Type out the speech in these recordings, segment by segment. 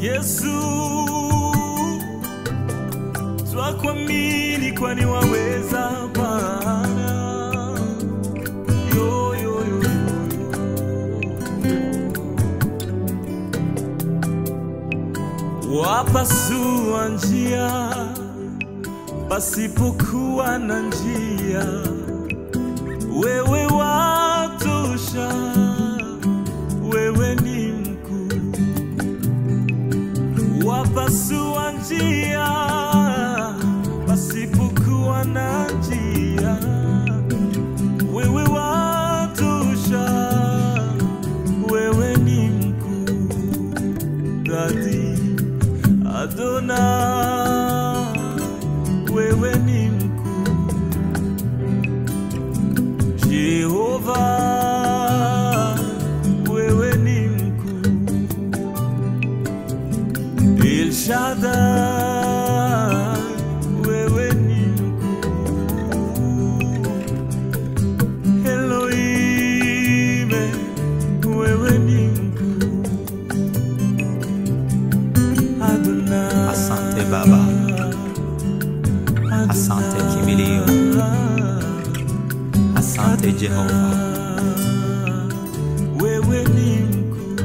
Yesu, twakuamini kwani waweza Bwana. Yo, yo, yo, yo. Wapasua njia pasipokuwa na njia, wewe watosha, wewe ni mkuu wapasua njia pasipokuwa na njia, wewe watosha, wewe ni mkuu dadi Adona, wewe ni mkuu Jehova, wewe ni mkuu El Shaddai, wewe ni mkuu. Elohim, wewe ni mkuu. Adonai, Asante Baba, asante kimbilio, asante Jehova. wewe ni mkuu.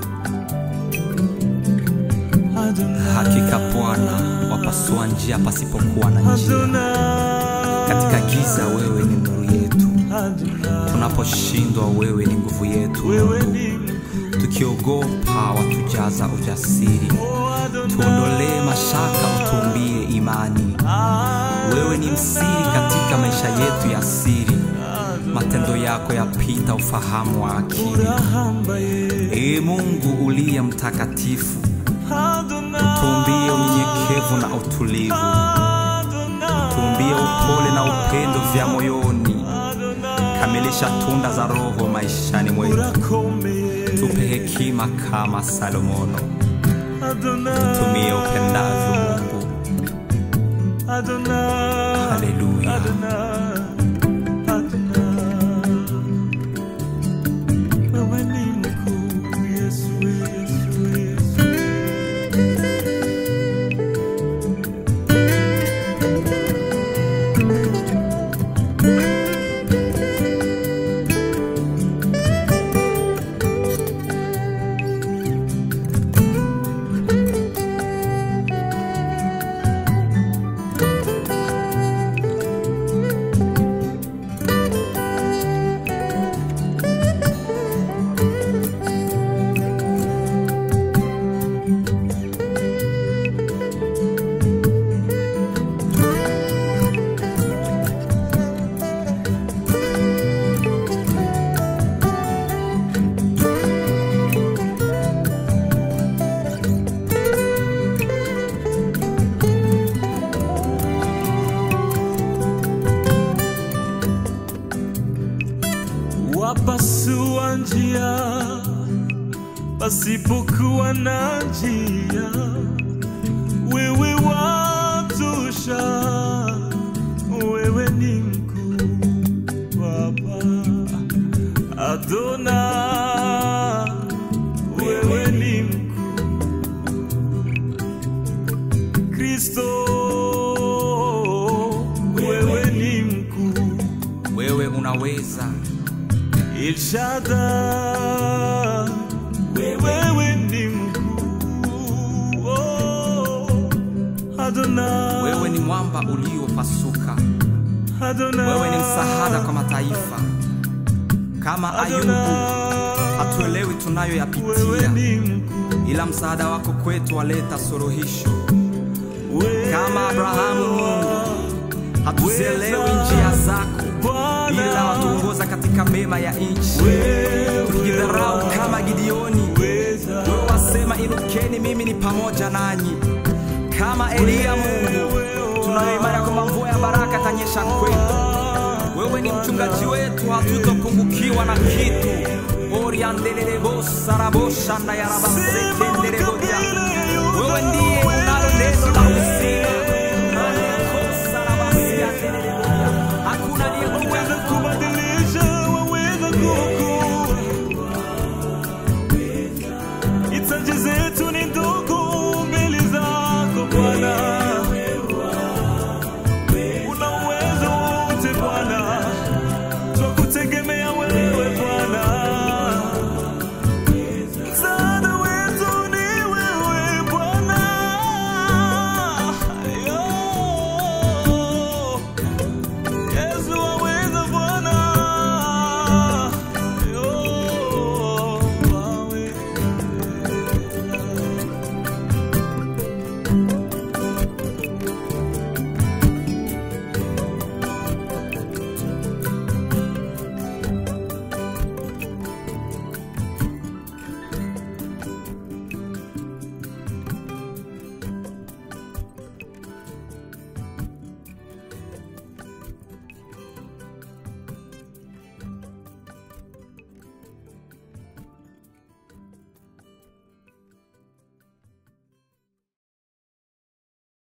Adonai, Hakika Bwana wapasua njia pasipokuwa na njia. Adonai, Katika giza wewe ni nuru yetu, Adonai, tunaposhindwa wewe ni nguvu yetu. wewe Mungu. ni mkuu. Tukiogopa watujaza ujasiri, Oh, Adonai, tuondolee mashaka, utuumbie imani. Wewe ni msiri katika maisha yetu ya siri, matendo yako yapita ufahamu wa akili. Ee Mungu uliye mtakatifu, tuumbie unyenyekevu na utulivu, tuumbie upole na upendo vya moyoni. Kamilisha tunda za Roho maishani mwetu, tupe hekima kama Salomono, tumie upendavyo Mungu. Haleluya. Wewe ni mkuu, Yesu, Yesu, Yesu. wapasua njia pasipokuwa na njia, wewe watosha, wewe ni mkuu Baba Adona, wewe ni mkuu Kristo, wewe ni mkuu Wewe unaweza, El Shaddai, wewe ni mkuu. Oh, Adonai, wewe ni mwamba uliopasuka, Adonai, wewe ni msaada kwa mataifa. Kama Ayubu, Adonai, hatuelewi wewe tunayoyapitia, ni mkuu. ila msaada wako kwetu waleta suluhisho. Wewe Kama Abrahamu, Mungu, hatuzielewi njia zako, ila watuongoza katika mema ya nchi. Tukijidharau kama Gideoni, weza, wewe wasema inukeni, mimi ni pamoja nanyi. Kama Eliya, Mungu, tunayo imani ya kwamba mvua ya baraka itanyesha kwetu. Wewe ni mchungaji wetu, hatutopungukiwa na kitu. oriandelelebosaraboshandayarabasekendeleboja wewe ndiye